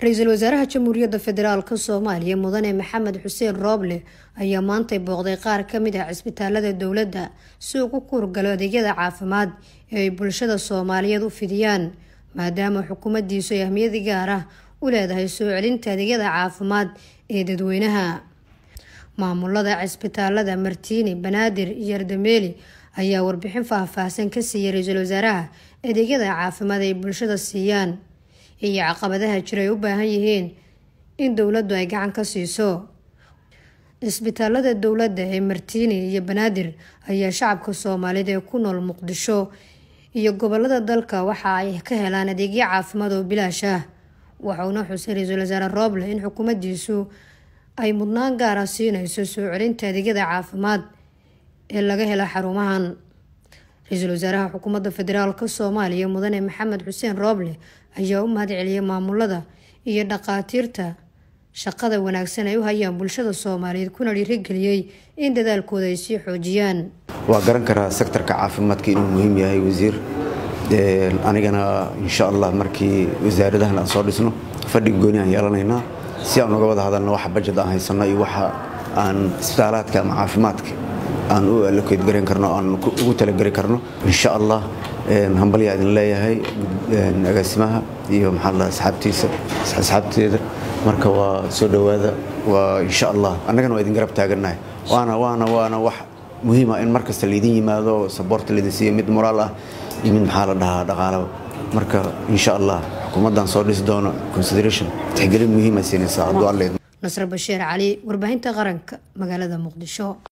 ra-iisul wasaaraha jamhuuriyadda federaalk soomaaliya mudane maxamed xuseen rooble ayaa maantay booqday qaar kamid ah cisbitaalada dowladda si uu ku kuurgalo adeegyada caafimaad ee ay bulshada soomaaliyeed u fidiyaan maadaama xukuumaddiisu ay ahmiyadi gaar ah u leedahay soo celinta adeegyada caafimaad ee dadweynaha maamulada cisbitaalada martiini banaadir iyo ardameeli ayaa warbixin faahfaahsan ka siiyay ra-iisul wasaaraha adeegyada caafimaad ay bulshada siiyaan iyo caqabadaha jira ay u baahan yihiin in dowladdu ay gacan ka siiso cisbitaalada dowladda ee martiini iyo banaadir ayaa shacabka soomaaliyeed ee ku nool muqdisho iyo gobolada dalka waxa ay ka helaan adeegyo caafimaad oo bilaash ah waxauna xusay ra-iisul wasaare rooble in xukuumaddiisu ay mudnaan gaara siinayso soo celinta adeegyada caafimaad ee laga hela xarumahan ra-iisul wasaaraha xukuumadda federaalk soomaaliya mudane maxamed xuseen rooble ayaa u mahad celiyay maamulada iyo dhaqaatiirta shaqada wanaagsan ay u hayaan bulshada soomaaliyeed kuna dhiirigeliyey in dadaalkooda ay sii xoojiyaan waa garan karaa sektarka caafimaadka inuu muhiim yahay wasiir anigana insha allah markii wasaaradahan aan soo dhisno fadhig gooni aan yeelanaynaa si aan uga wada hadalno waxa bajad aan haysano iyo waxa aan isbitaalaadka ama caafimaadka aan u allokeed garan karno aan ugu talageli karno insha allah hambalyaa idin leeyahay agaasimaha iyo maxaa la asxaabtiisa asxaabteeda marka waa soo dhowaada waa insha allah annagana waa idin garab taagannahay waana waana waana wax muhiima in mar kasta laydin yimaado saboorta laydin siiyo mid moraal ah iyo mid maxaa la dhahaa dhaqaalaba marka insha allah xukuumaddan soo dhisi doono consideration tixgelin muhiima siinaysaa hadduu alleed nasre bashiir cali warbaahinta qaranka magaalada muqdisho